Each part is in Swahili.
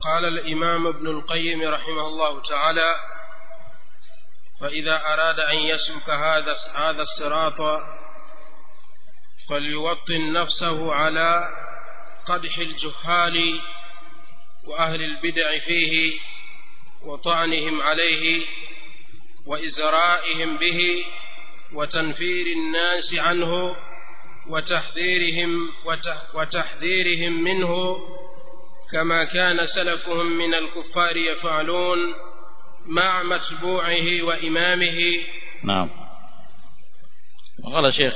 قال الإمام ابن القيم رحمه الله تعالى فإذا أراد أن يسلك هذا هذا الصراط فليوطن نفسه على قدح الجهال وأهل البدع فيه وطعنهم عليه وإزرائهم به وتنفير الناس عنه وتحذيرهم وتحذيرهم منه كما كان سلفهم من الكفار يفعلون مع متبوعه وإمامه نعم وقال الشيخ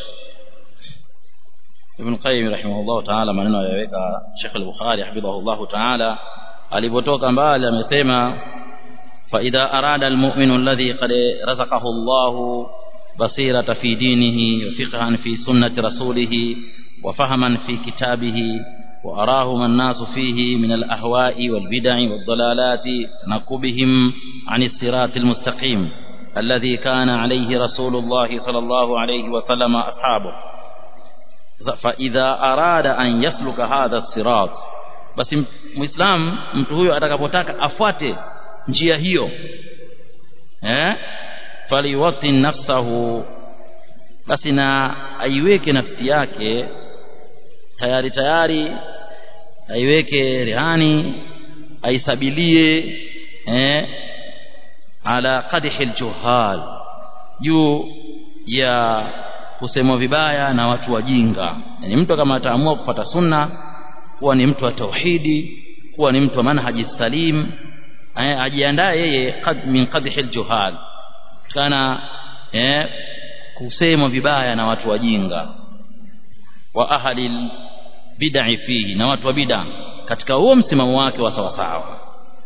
ابن القيم رحمه الله تعالى maneno yaweka Sheikh al-Bukhari hafidhahullah ta'ala alipotoka mbali amesema fa idha arada al-mu'minu alladhi qad razaqahu Allah basirata fi dinihi wa fiqhan fi sunnati rasulih wa fahaman fi kitabihi wa arahum an-nasu fihi min al-ahwa'i wal-bid'i wad-dalalati naqubihim 'an as-siratil mustaqim alladhi kana 'alayhi rasulullah sallallahu alayhi wa sallam ashabuhu faidha arada an yasluka hadha sirat basi muislam mtu huyo atakapotaka afuate njia hiyo eh faliwatin nafsahu basi na aiweke nafsi yake tayari tayari aiweke rehani aisabilie eh ala qadhi aljuhal juu ya kusemwa vibaya na watu wajinga yani mtu kama ataamua kufuata sunna kuwa ni mtu wa tauhidi kuwa ni mtu wa manhaji salim ajiandae yeye qad min qadhi aljuhal kana eh kusemwa vibaya na watu wajinga wa ahli bid'i fihi na watu wa bid'a katika huo msimamo wake wa sawa sawa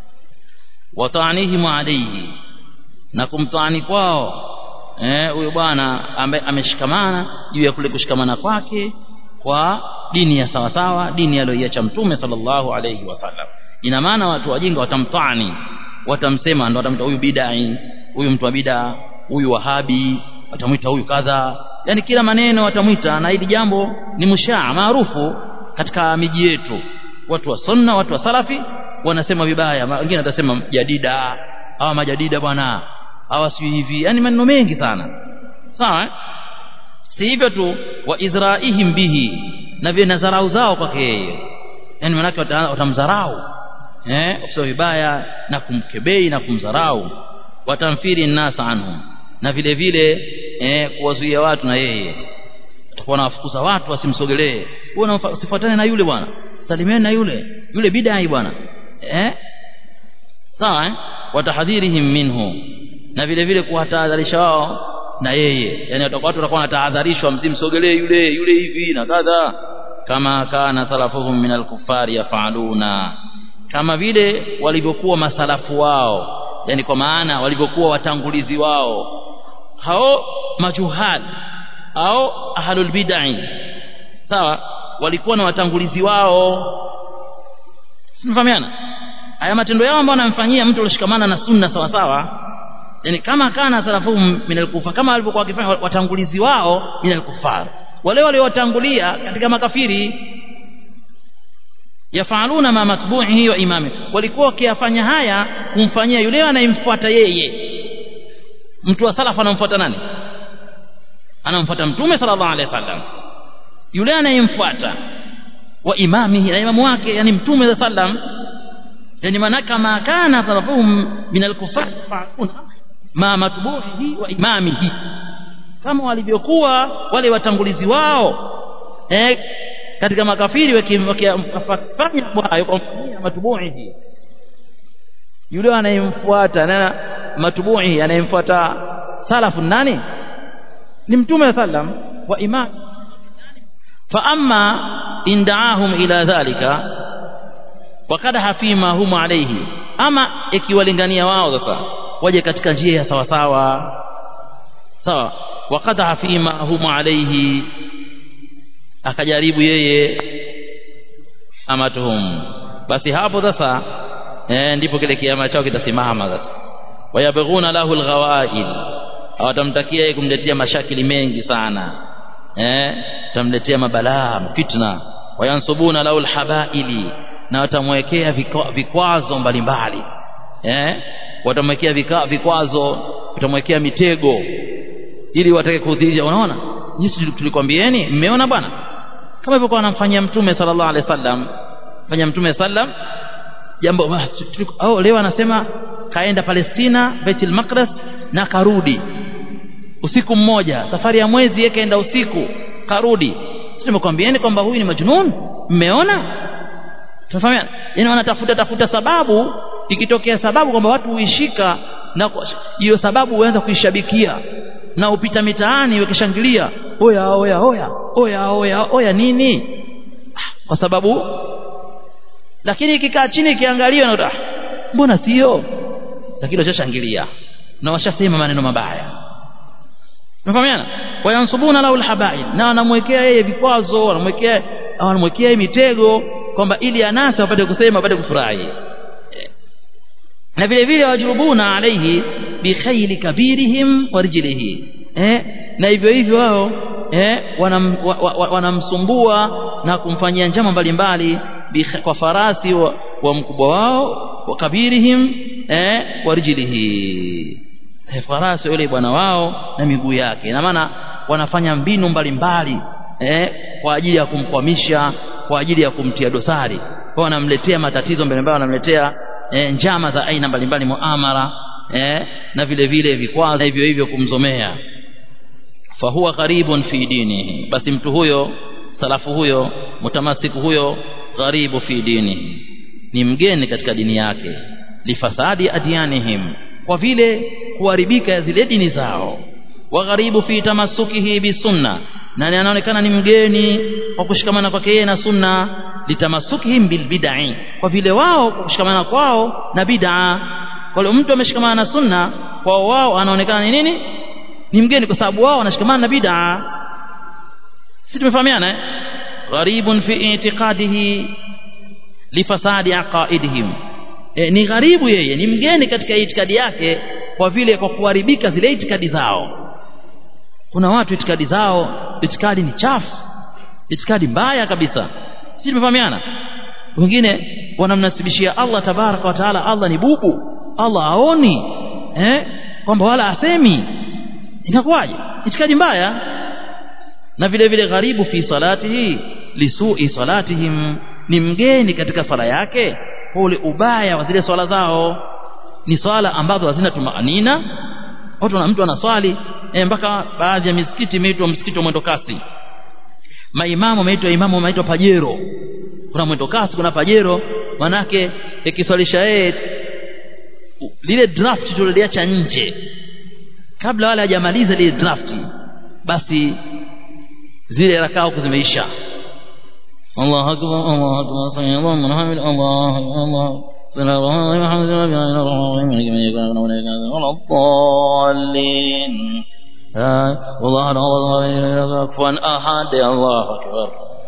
wa ta'nihim alayhi na kumtaani kwao eh huyo bwana ambaye ameshikamana juu ya kule kushikamana kwake kwa dini ya sawa sawa dini aliyoiacha mtume sallallahu alayhi wasallam ina maana watu wajinga watamtani watamsema ndo watamta huyu bidai huyu mtu wa bid'a huyu wahabi watamwita huyu kadha yani kila maneno watamwita na hili jambo ni mushaa maarufu katika miji yetu watu wa sunna watu wa salafi wanasema vibaya wengine watasema jadida hawa majadida bwana hawa si hivi yani maneno mengi sana sawa eh? si hivyo tu wa izraihim bihi na vile nazarau zao kwake yeye yani manake watamdharau eh kusema vibaya na kumkebei na kumdharau watamfiri nasa anhum na vile vile eh kuwazuia watu na yeye atakuwa anawafukuza watu wasimsogelee wewe usifuatane na yule bwana salimieni na yule yule bidai bwana eh sawa eh watahadhirihim minhu na vile vile kuwatahadharisha wao na yeye yani watu watakuwa wanatahadharishwa msimsogelee yule yule hivi na kadha kama kana salafuhum min alkufari yafaluna kama vile walivyokuwa masalafu wao yani kwa maana walivyokuwa watangulizi wao hao majuhal au ahlul bid'ah sawa walikuwa na watangulizi wao simfahamiana haya matendo yao ambayo wanamfanyia mtu aliyoshikamana na sunna sawa sawa yani kama kana salafuhum min alkufa kama walivyokuwa wakifanya watangulizi wao min alkufar wale waliowatangulia katika makafiri yafaluna ma matbu'ihi wa imami walikuwa wakiyafanya haya kumfanyia yule anayemfuata yeye mtu wa salafu anamfuata nani anamfuata mtume sallallahu alaihi wasallam yule anayemfuata wa imamihi na imamu wake yani mtume sallam yani manaka ma kana salafuhum min alkufar fa'aluna ma matbu'ihi wa imamihi kama walivyokuwa wale watangulizi wao eh katika makafiri wakifanya hayo kwa matbu'ihi yule anayemfuata na matbu'ihi anayemfuata salafu nani ni mtume sallam wa imam fa amma indaahum ila dhalika wakadaha fima hum alayhi ama ikiwalingania wao sasa waje katika njia ya sawa sawa sawa wakadaha fima hum alayhi akajaribu yeye amatuhum basi hapo sasa eh, ndipo kile kiama chao kitasimama sasa wayabghuna lahu alghawail hawatamtakia yeye kumletea mashakili mengi sana eh tamletea mabalaa fitna wayansubuna lahu alhabaili na watamwekea vikwa- vikwazo mbalimbali eh watamwekea vika- vikwazo watamwekea mitego ili watake kudhihirisha unaona jinsi tulikwambieni mmeona bwana kama hivyo kwa anamfanyia mtume sallallahu alaihi wasallam fanya mtume sallam jambo basi tuliko- au leo anasema kaenda Palestina Baitul Maqdis na karudi usiku mmoja safari ya mwezi yeye kaenda usiku karudi sisi tumekwambieni kwamba huyu ni majnun mmeona tunafahamiana yani wanatafuta tafuta sababu ikitokea sababu kwamba watu huishika na kwa- hiyo sababu huanza kuishabikia na upita mitaani wakishangilia oya oya oya oya oya oya nini Ah, kwa sababu lakini ikikaa chini ikiangalia na mbona sio lakini washashangilia na washasema maneno mabaya Unafahamiana? Wayansubuna lahu alhabail na wanamwekea yeye vikwazo, wanamwekea wanamwekea yeye mitego kwamba ili anasa wapate kusema wapate kufurahi. Eh. Na vile vile wajurubuna alaihi bikhayli kabirihim wa rijlihi. Eh? Na hivyo hivyo wao eh wanam, wa, wa, wa- wanamsumbua na kumfanyia njama mbalimbali bikh- kwa farasi wa, wa mkubwa wao wa kabirihim eh wa rijlihi eh, farasi yule bwana wao na miguu yake ina maana wanafanya mbinu mbalimbali eh, kwa ajili ya kumkwamisha kwa ajili ya kumtia dosari kwa wanamletea matatizo mbalimbali wanamletea eh, njama za aina mbalimbali muamara eh, na vile vile vikwazo na hivyo hivyo kumzomea fahuwa gharibun fi dinihi basi mtu huyo salafu huyo mutamasiku huyo gharibu fi dinihi ni mgeni katika dini yake lifasadi adyanihim kwa vile kuharibika zile dini zao wa gharibu fi tamassukihi bisunna na ni anaonekana ni mgeni kwa kushikamana kwake yeye na sunna litamasukihim bilbid'i kwa vile wao kwa kushikamana kwao na bid'a kwa hiyo mtu ameshikamana na sunna kwao wao anaonekana ni nini ni mgeni kwa sababu wao wanashikamana na bid'a si tumefahamiana eh gharibun fi i'tiqadihi lifasadi aqaidihim e, ni gharibu yeye ni mgeni katika itikadi yake kwa vile kwa kuharibika zile itikadi zao kuna watu itikadi zao itikadi ni chafu itikadi mbaya kabisa si tumefahamiana wengine wanamnasibishia Allah tabaraka wa taala Allah ni bubu Allah aoni eh kwamba wala asemi inakuwaje itikadi mbaya na vile vile gharibu fi salatihi lisui salatihim ni mgeni katika swala yake kwa ule ubaya wa zile swala zao ni swala ambazo hazina tumaanina watu na mtu anaswali e, mpaka baadhi ya misikiti imeitwa msikiti wa mwendo kasi maimamu wameitwa imamu wameitwa pajero kuna mwendo kasi kuna pajero manake ikiswalisha yeye lile draft tuliliacha nje kabla wale hajamaliza lile draft basi zile rakaa huku zimeisha الله أكبر الله أكبر سمع الله من حمد الله أكبر الله سمع الله من حمد الله بأن الرحمن الرحيم من يكون ولا ولا الضالين والله الله كفوا أحد الله أكبر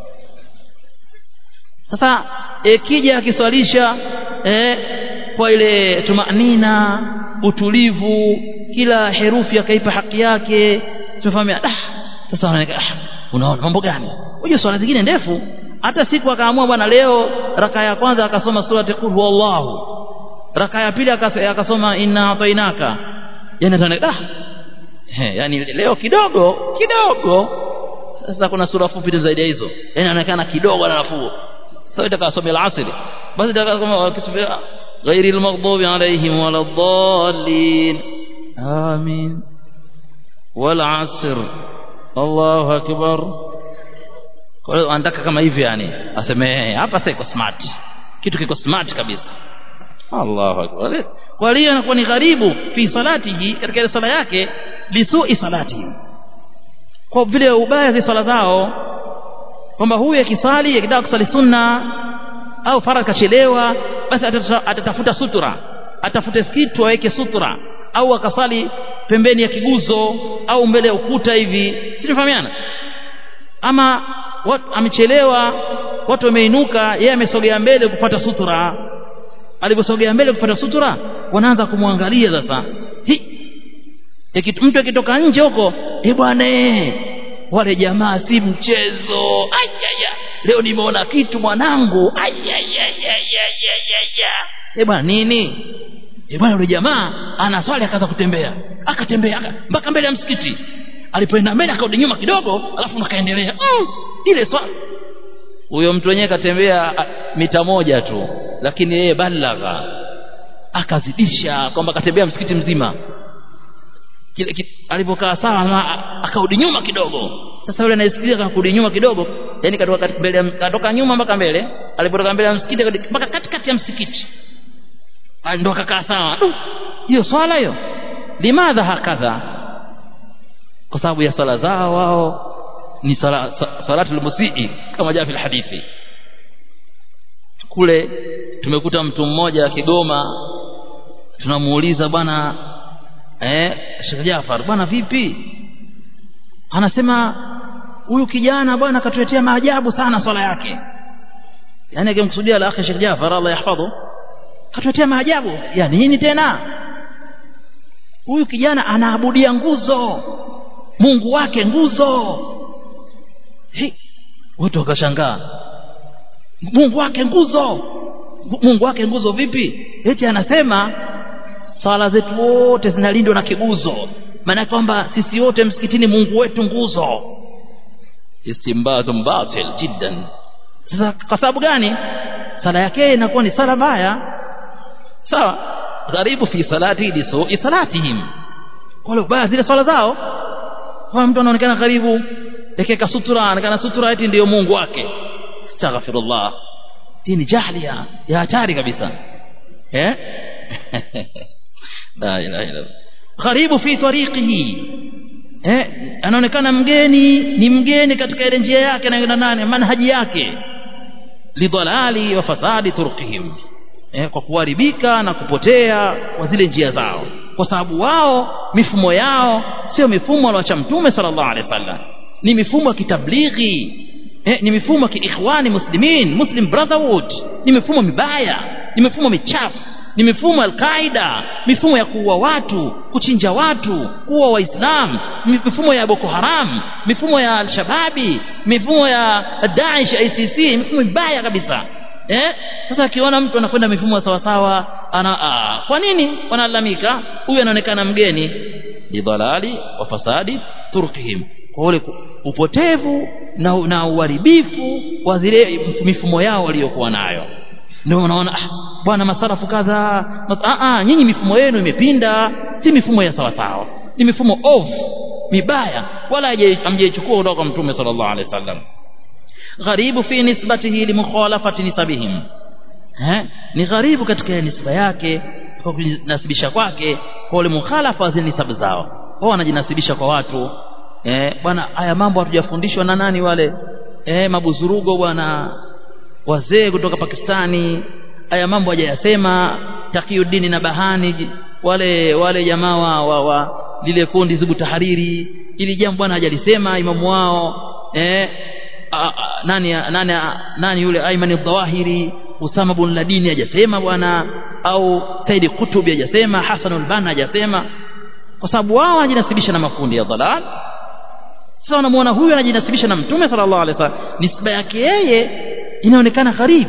sasa ikija akiswalisha eh, kwa ile tumanina utulivu kila herufi akaipa haki yake tumefahamia ah sasa wanaonekana ah unaona mambo gani unajua swala zingine ndefu hata siku akaamua bwana leo raka ya kwanza akasoma surati qul huwallahu raka ya pili akasoma inna atainaka yani tunaona ah he yani leo kidogo kidogo sasa kuna sura fupi zaidi ya hizo yani inaonekana kidogo na nafuu sasa itakasoma al-asr basi itakasoma kisubia غير المغضوب عليهم ولا الضالين آمين والعصر الله أكبر kwa hiyo anataka kama hivi yani aseme hapa sasa iko smart kitu kiko smart kabisa Allahu akbar kwa hiyo anakuwa ni gharibu fi salatihi katika ile sala yake lisui salatihi kwa vile ubaya za sala zao kwamba huyu akisali akitaka kusali sunna au faradhi kachelewa basi atatafuta sutura atafute kitu aweke sutura au akasali pembeni ya kiguzo au mbele ya ukuta hivi si tunafahamiana ama watu amechelewa watu wameinuka yeye amesogea mbele kufuata sutura aliposogea mbele kufuata sutura wanaanza kumwangalia sasa mtu akitoka nje huko eh bwana wale jamaa si mchezo ayaya leo nimeona kitu mwanangu ayaya tembea eh bwana nini eh bwana yule jamaa ana swali akaanza kutembea akatembea aka, mpaka mbele ya msikiti alipoenda mbele akarudi nyuma kidogo alafu nakaendelea mm, ile swali huyo mtu wenyewe katembea a, mita moja tu lakini yeye balagha akazidisha kwamba katembea msikiti mzima kile ki- alipokaa sawa na- akarudi nyuma kidogo sasa yule anayesikiliza akarudi nyuma kidogo yani katoka kati- mbele ya- katoka nyuma mpaka mbele alipotoka mbele ya msikiti akarudi mpaka katikati ya msikiti Ah, ndo akakaa sawa Du, hiyo swala hiyo limadha hakadha kwa sababu ya swala zao wao ni sala, sa- salatul musii kama jaa fil hadithi kule tumekuta mtu mmoja Kigoma tunamuuliza bwana eh Sheikh Jafar bwana vipi anasema huyu kijana bwana katuletea maajabu sana swala yake yani akimkusudia la akhi Sheikh Jafar Allah yahfadhu katuletea maajabu ya nini tena huyu kijana anaabudia nguzo Mungu wake nguzo Hi, watu wakashangaa Mungu wake nguzo Mungu wake nguzo vipi eti anasema sala zetu wote zinalindwa na kiguzo maana kwamba sisi wote msikitini Mungu wetu nguzo istimbatun batil jiddan sasa kwa sababu gani sala yake inakuwa ni sala mbaya sawa gharibu fi salati lisu'i salatihim wale baya zile swala zao kwa mtu anaonekana karibu ekeka sutura anaonekana sutura eti ndiyo Mungu wake astaghfirullah hii ni jahlia ya hatari kabisa eh la ilaha illa gharibu fi tariqihi eh anaonekana mgeni ni mgeni katika ile njia yake anayoenda nani manhaji yake lidhalali wa fasadi turqihim eh, kwa kuharibika na kupotea kwa zile njia zao kwa sababu wao mifumo yao sio mifumo alioacha mtume sallallahu alaihi wasallam ni mifumo ya kitablighi eh, ni mifumo ya kiikhwani muslimin muslim brotherhood ni mifumo mibaya ni mifumo michafu ni mifumo ya Al-Qaida mifumo ya kuua watu kuchinja watu kuua waislamu mifumo ya Boko Haram mifumo ya Al-Shababi mifumo ya Daesh ICC mifumo mibaya kabisa eh sasa akiona mtu anakwenda mifumo sawa sawa ana aa, kwa nini wanalalamika huyu anaonekana mgeni lidhalali wa fasadi turkihim kwa ule ku- upotevu na, na uharibifu wa zile mifumo yao waliokuwa nayo ndio unaona ah, bwana masarafu kadha mas, ah, ah, nyinyi mifumo yenu imepinda si mifumo ya sawa sawa ni mifumo off mibaya wala haije- hamjaichukua kutoka kwa mtume sallallahu alaihi wasallam gharibu fi nisbatihi limukhalafati nisabihim eh ni gharibu katika nisba yake kwa kujinasibisha kwake kwa ule mukhalafa wa zile nisabu zao wao wanajinasibisha kwa watu eh bwana haya mambo hatujafundishwa na nani wale eh mabuzurugo bwana wazee kutoka Pakistani haya mambo hajayasema Taqiyuddin na Bahani ji- wale wale jamaa wa, wa, wa lile kundi Zibu Tahariri ili jambo bwana hajalisema imamu wao eh a, a, nani nani nani yule Ayman al-Dhawahiri Usama bin Ladini hajasema bwana au Said Qutb hajasema Hassan al-Banna hajasema kwa sababu wao wanajinasibisha na makundi ya dhalal sasa wanamuona huyu anajinasibisha na mtume sallallahu alaihi wasallam nisba yake yeye inaonekana gharibu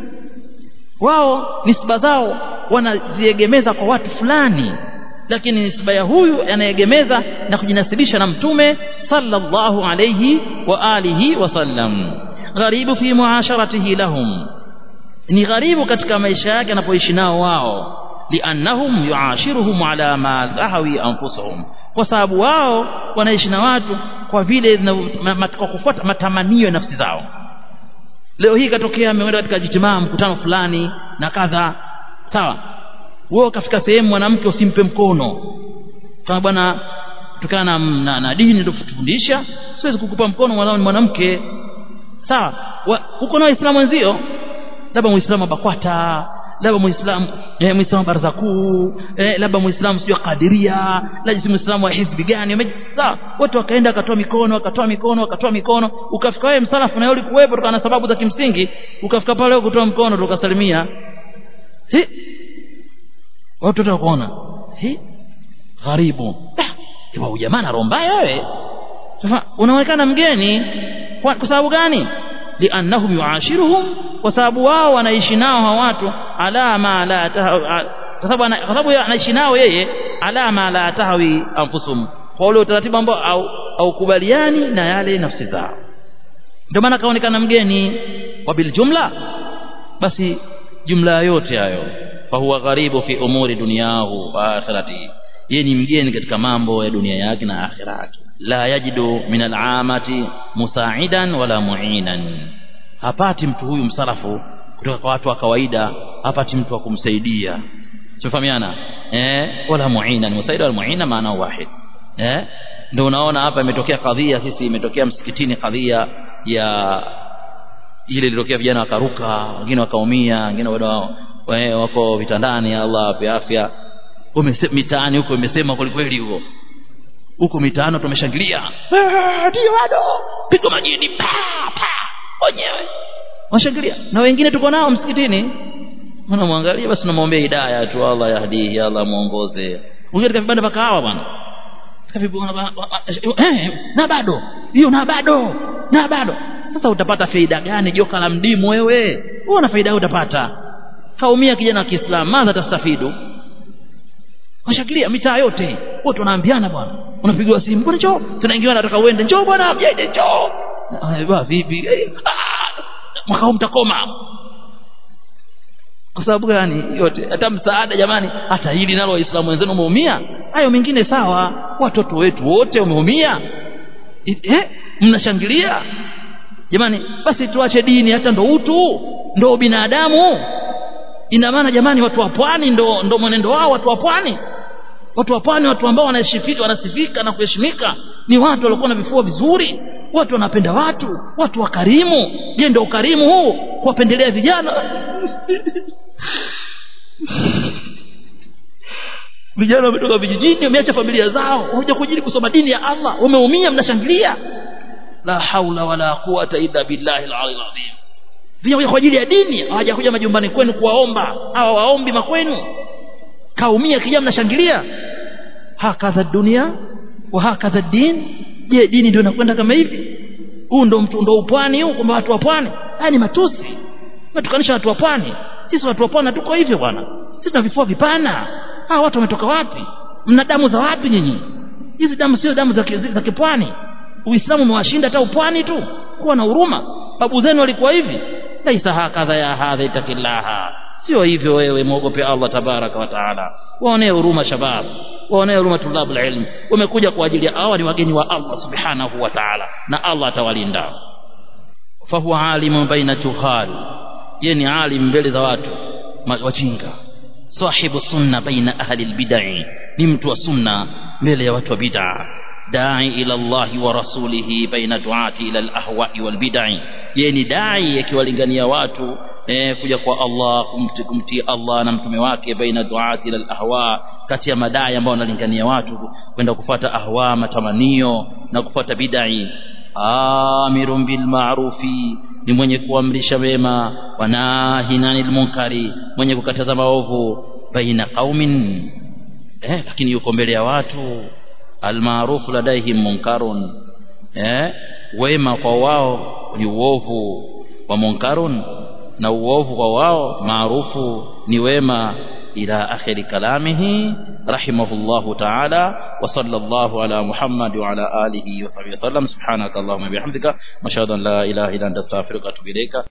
wao nisba zao wanaziegemeza kwa watu fulani lakini nisba ya huyu anayegemeza na kujinasibisha na mtume sallallahu alayhi wa alihi wasallam gharibu fi muasharatihi lahum ni gharibu katika maisha yake anapoishi nao wao liannahum yuashiruhum ala ma zahawi anfusuhum kwa sababu wao wanaishi na watu kwa vile zinavyo- ma- ma- kwa kufuata matamanio ya nafsi zao leo hii katokea ameenda katika jitimaa mkutano fulani na kadha sawa wewe ukafika sehemu mwanamke usimpe mkono kama bwana kutokana na, na, na dini ndio kutufundisha siwezi kukupa mkono mwanao ni mwanamke sawa Wa- uko na waislamu wenzio labda muislamu wa bakwata labda muislamu eh, muislamu wa baraza kuu eh, labda muislamu sijui wa kadiria labda si muislamu wa hizbi gani wame- sawa wote wakaenda wakatoa mikono wakatoa mikono wakatoa mikono ukafika wewe msalafu na wewe ulikuwepo kutokana na sababu za kimsingi ukafika pale wewe kutoa mkono tukasalimia hi watu wote wakaona hi gharibu ah, wa jamaa na roho mbaya wewe sasa unaonekana mgeni kwa, kwa sababu gani liannahum yuashiruhum kwa sababu wao wanaishi nao hawa watu ala ma la tahawi kwa sababu ana- kwa sababu yeye anaishi nao yeye ala ma la tahawi anfusum kwa ule utaratibu ambao au haukubaliani na yale nafsi zao ndio maana kaonekana mgeni wa bil jumla basi jumla yote hayo fahuwa gharibu fi umuri dunyahu wa akhiratihi yeye ni mgeni katika mambo ya dunia yake na akhira yake la yajidu min al'amati musaidan wala mu'inan hapati mtu huyu msalafu kutoka kwa watu wa kawaida hapati mtu wa kumsaidia tumefahamiana eh wala mu'inan musaida wala mu'ina maana wahid eh ndio unaona hapa imetokea kadhia sisi imetokea msikitini kadhia ya ile ilitokea vijana wakaruka wengine wakaumia wengine bado wa- wako vitandani Allah awape afya Umese- mitaani huko imesema kweli kweli huko huko mitaani tumeshangilia "Ah, ndio bado pigo majini pa pa wenyewe washangilia na wengine tuko nao msikitini unamwangalia basi unamwombea hidayah tu Allah yahdihi Allah muongoze wengine katika vibanda vya kahawa bwana katika vibanda ba- ba- ba- eh na bado hiyo na bado na bado sasa utapata faida gani joka la mdimu wewe wewe una faida gani utapata kaumia kijana wa Kiislamu madha tastafidu washakilia mitaa yote wote wanaambiana bwana unapigiwa simu bwana njoo tunaingiwa nataka uende njoo bwana mjede njoo Ah, bwana vipi Eh, ah, mwaka huu mtakoma kwa sababu gani yote hata msaada jamani hata hili nalo waislamu wenzenu umeumia hayo mengine sawa watoto wetu wote wameumia I- eh mnashangilia jamani basi tuache dini hata ndo utu ndo binadamu ina maana jamani watu wa pwani ndo ndo mwenendo wao watu wa pwani watu wa pwani watu ambao wanashifika wanasifika na kuheshimika ni watu waliokuwa na vifua vizuri watu wanapenda watu watu wakarimu je ndio ukarimu huu kuwapendelea vijana vijana wametoka vijijini wameacha familia zao wakuja kujili kusoma dini ya Allah wameumia mnashangilia la haula wala quwata illa billahi al-aliyyil azim vijana kwa ajili ya dini hawajakuja majumbani kwenu kuwaomba hawa waombi makwenu kaumia kijana mnashangilia hakadha dunia wa hakadha din je dini ndio inakwenda kama hivi huu ndo mtu ndo upwani huu kwamba watu wa pwani haya ni matusi matukanisha watu wa pwani sisi watu wa pwani tuko hivyo bwana sisi tuna vifua vipana hawa watu wametoka wapi mna damu za wapi nyinyi hizi damu sio damu za, ki- za kipwani uislamu umewashinda hata upwani tu kuwa na huruma babu zenu walikuwa hivi laisa hakadha ya hadha itakillaha sio hivyo wewe muogope Allah tabaraka wa taala waonee huruma shabab waonee huruma tulabul ilm wamekuja kwa ajili ya hawa ni wageni wa Allah subhanahu wa taala na Allah atawalinda fahuwa alimun baina juhal yeye ni alim mbele za watu ma- wajinga sahibu sunna baina ahli albid'i ni mtu wa sunna mbele ya watu wa bid'a dai ila Allah wa rasulihi baina duati ila alahwa'i walbid'i yeye ni dai akiwalingania watu eh, kuja kwa Allah kumti- kumtii Allah na mtume wake baina duati ila alahwa kati ya madai ambao wanalingania watu kwenda kufuata ahwa matamanio na kufuata bid'i amirun bil ma'rufi ni mwenye kuamrisha wema wa nahin anil munkari mwenye kukataza maovu baina qaumin eh lakini yuko mbele ya watu almaarufu ladaihim munkarun eh wema kwa wao ni uovu wa munkarun na uovu kwa wao maarufu ni wema ila akhiri kalamihi rahimahullahu ta'ala wa sallallahu ala muhammad wa ala alihi wa sahbihi wasallam subhanaka allahumma bihamdika wa ashhadu an la ilaha illa anta astaghfiruka wa atubu ilayka